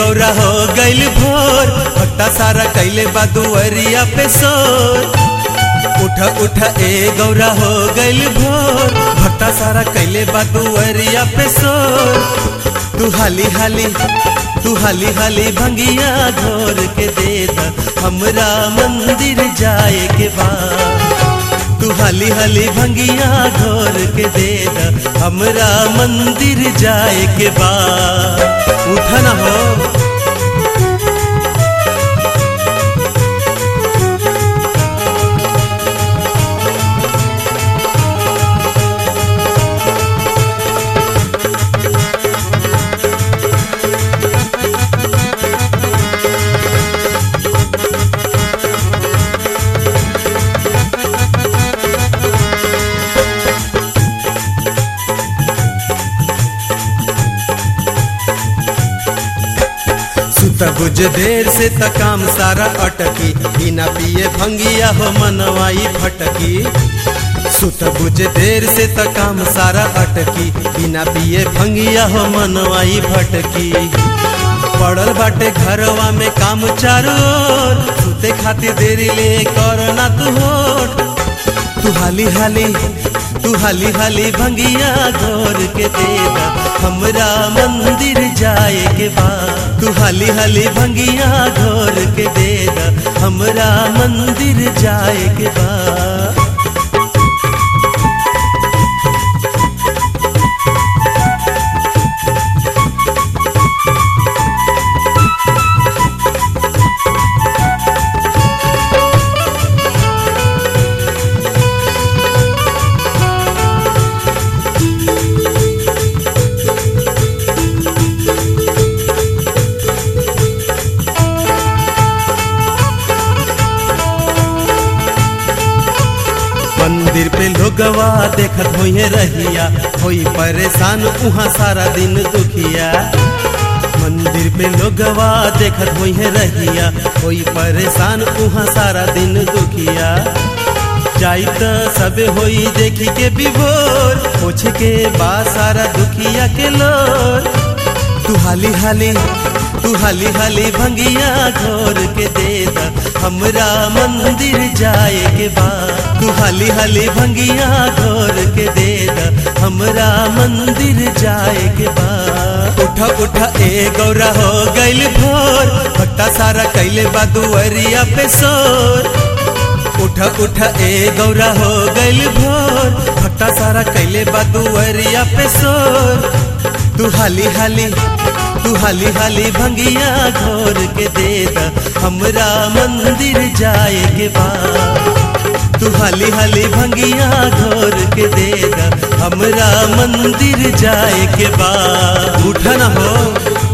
गौरा हो गइल भोर भक्ता सारा कैले बा दुअरिया पे सोर उठ उठ ए गौरा हो गइल भोर भक्ता सारा कैले बा दुअरिया पे सोर तू हाली हाली तू हाली हाली भंगिया घोर के दे द हमरा मंदिर जाए के बाद तू हाली हाली भंगिया घोर के दे द हमरा मंदिर जाए के बाद उठा ना हो सुत बुझ देर से त काम सारा अटकी बिना पिए भंगिया हो मनवाई फटकी सुत बुझ देर से त काम सारा अटकी बिना पिए भंगिया हो मनवाई भटकी पड़ल बाटे घरवा में काम चारो ओर, सुते खातिर देरी ले कर ना तू होठ तू हाली हाली तू हाली हाली भंगिया घोर के देदा हमरा मंदिर जाए के बाद तू हाली हाली भंगिया घोर के देदा हमरा मंदिर जाए के बाद मंदिर पे लोगवा देखत होइए रहिया होई परेशान उहाँ सारा दिन दुखिया मंदिर पे लोगवा देखत होइए रहिया होई परेशान उहाँ सारा दिन दुखिया जाई त सबे होई देखी के विभोर पूछ के बा सारा दुखिया के लोर तू हाली हाली तू हाली हाली भंगिया घोर के दे दा हमरा मंदिर जाए के बाद तू हाली हाली भंगिया घोर के दे दा हमरा मंदिर जाए के बाद उठा उठा ए गौरा हो गइल भोर भक्ता सारा कैले बा दुअरिया पे सोर उठा उठा ए गौरा हो गइल भोर भक्ता सारा कैले बा दुअरिया पे सोर तू हाली हाली तू हाली हाली भंगिया घोर के दे दा हमरा मंदिर जाए के बाद तू हाली हाली भंगिया घोर के दे दा हमरा मंदिर जाए के बाद उठा ना हो